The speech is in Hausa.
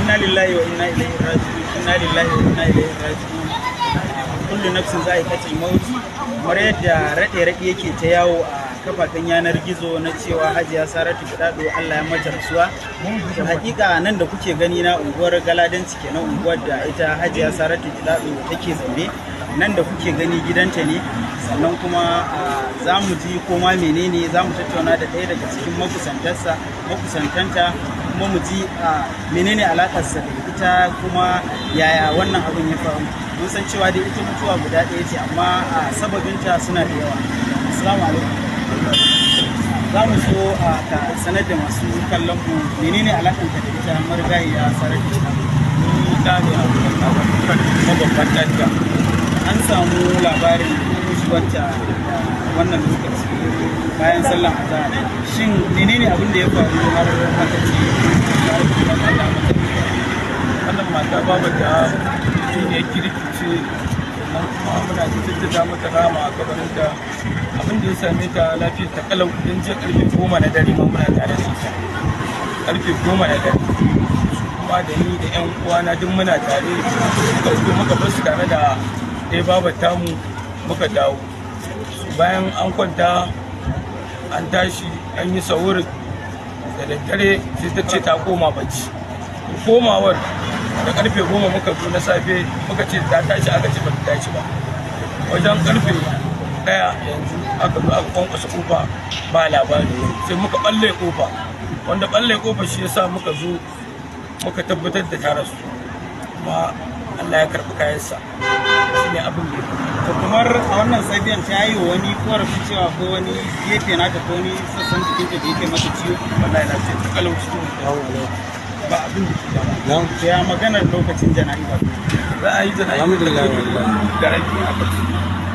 inna lillahi wa inna ilaihi raji'un inna lillahi wa inna ilaihi raji'un kullu nafsin za'iqatul maut kamar yadda rade rade yake ta yawo a kafafen yanar gizo na cewa hajiya saratu gidado Allah ya mata rasuwa to hakika nan da kuke gani na unguwar galadanci kenan unguwar da ita hajiya saratu gidado take zaune nan da kuke gani gidanta ne sannan kuma za mu ji koma menene za mu tattauna da ɗaya daga cikin makusantarsa makusantanta kuma mu ji menene alakarsa da ita kuma yaya wannan abin ya faru mun san cewa dai ita mutuwa guda ɗaya ce amma sababinta suna da yawa assalamu alaikum za mu so a ka sanar da masu kallon mu menene alakanka da ita marigayiya sarar da ita ni da ne a mababban ɗanta an samu labarin shigarta wannan lokaci bayan sallan azhar shin menene abin da ya faru har aka ce wannan mata babu da ne kirkice nan kuma muna jaddada mata rama a gabanin da abin da ya same ta lafiyar ta kalau don je karfe goma na dare ma muna tare da ita karfe goma na dare kuma da ni da yan uwana duk muna tare muka fito muka bar su tare da ɗaya babar tamu muka dawo bayan an kwanta an tashi an yi saurin da daddare sai ta ce ta koma bacci komawar da karfe goma muka zo na safe muka ce ta tashi aka ce ba ta tashi ba wajen karfe daya yanzu aka zo aka kwankwasa kofa ba labari sai muka balle kofa wanda balle kofa shi yasa muka zo muka tabbatar da ta rasu kuma Allah ya karɓi kayansa shi ne abin da to kamar a wannan safiyan ta yi wa wani korafi cewa ko wani gefe nata ko wani sassan jikinta da yake mata ciwo wallahi na ce ta kalau cikin ba abin da ke dama to ya maganar lokacin jana'iza za a yi jana'i Alhamdulillah, da rabi a bacci